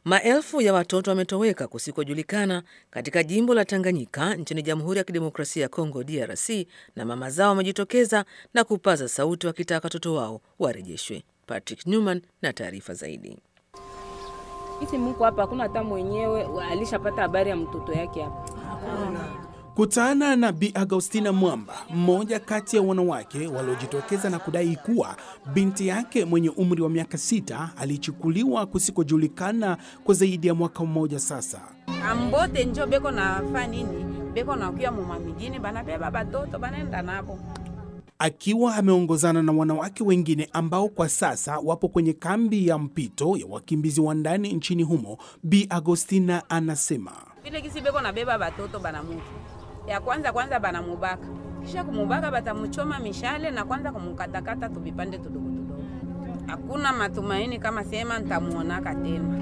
Maelfu ya watoto wametoweka kusikojulikana katika jimbo la Tanganyika nchini Jamhuri ya Kidemokrasia ya Kongo DRC, na mama zao wamejitokeza na kupaza sauti wakitaka watoto wao warejeshwe. Patrick Newman na taarifa zaidi. Isi Mungu hapa hakuna hata mwenyewe alishapata habari ya mtoto yake hapa. Kutana na Bi Agostina Mwamba, mmoja kati ya wanawake waliojitokeza na kudai kuwa binti yake mwenye umri wa miaka sita alichukuliwa kusikojulikana kwa zaidi ya mwaka mmoja sasa. ambote njo beko nafa nini beko nakuya muma mijini banabeba batoto banaenda nabo Akiwa ameongozana na wanawake wengine ambao kwa sasa wapo kwenye kambi ya mpito ya wakimbizi wa ndani nchini humo, Bi Agostina anasema vile kisi beko nabeba batoto banamutu ya kwanza kwanza banamubaka kisha kumubaka batamuchoma mishale na kwanza kumukatakata tuvipande tudogo tudogo hakuna matumaini kama sema ntamuonaka tena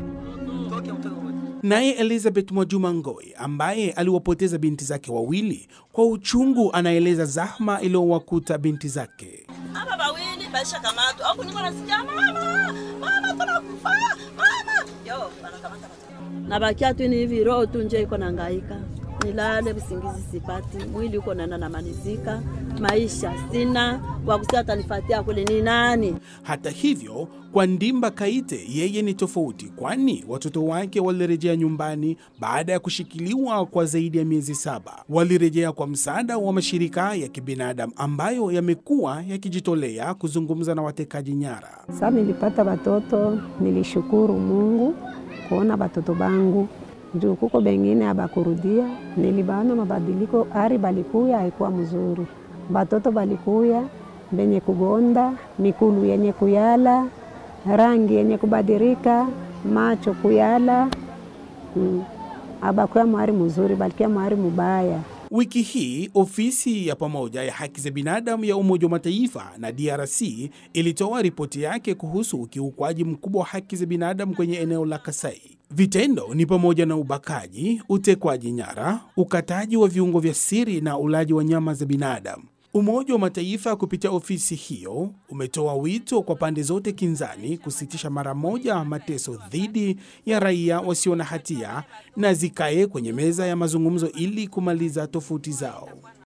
Naye Elizabeth Mwajuma Ngoi ambaye aliwapoteza binti zake wawili kwa uchungu, anaeleza zahma iliyowakuta binti zake. Aba bawili baisha kamatu au niko nasikia mama mama tunakufa mama yo banakamata nabakia tu ni hivi, roho tu nje iko nangaika, nilale usingizi sipati, mwili uko nana namalizika, maisha sina kwa kusema atanifatia kule ni nani? Hata hivyo, kwa Ndimba Kaite yeye ni tofauti, kwani watoto wake walirejea nyumbani baada ya kushikiliwa kwa zaidi ya miezi saba. Walirejea kwa msaada wa mashirika ya kibinadamu ambayo yamekuwa yakijitolea kuzungumza na watekaji nyara. Sasa nilipata watoto, nilishukuru Mungu kuona batoto bangu juu kuko bengine abakurudia, nilibaona mabadiliko, ari balikuya haikuwa mzuri, batoto balikuya benye kugonda, mikulu yenye kuyala, rangi yenye kubadilika, macho kuyala, mm. abakuya mwari mzuri, balikia mwari mubaya. Wiki hii ofisi ya pamoja ya haki za binadamu ya Umoja wa Mataifa na DRC ilitoa ripoti yake kuhusu ukiukwaji mkubwa wa haki za binadamu kwenye eneo la Kasai. Vitendo ni pamoja na ubakaji, utekwaji nyara, ukataji wa viungo vya siri na ulaji wa nyama za binadamu. Umoja wa Mataifa kupitia ofisi hiyo umetoa wito kwa pande zote kinzani kusitisha mara moja mateso dhidi ya raia wasio na hatia na zikae kwenye meza ya mazungumzo ili kumaliza tofauti zao.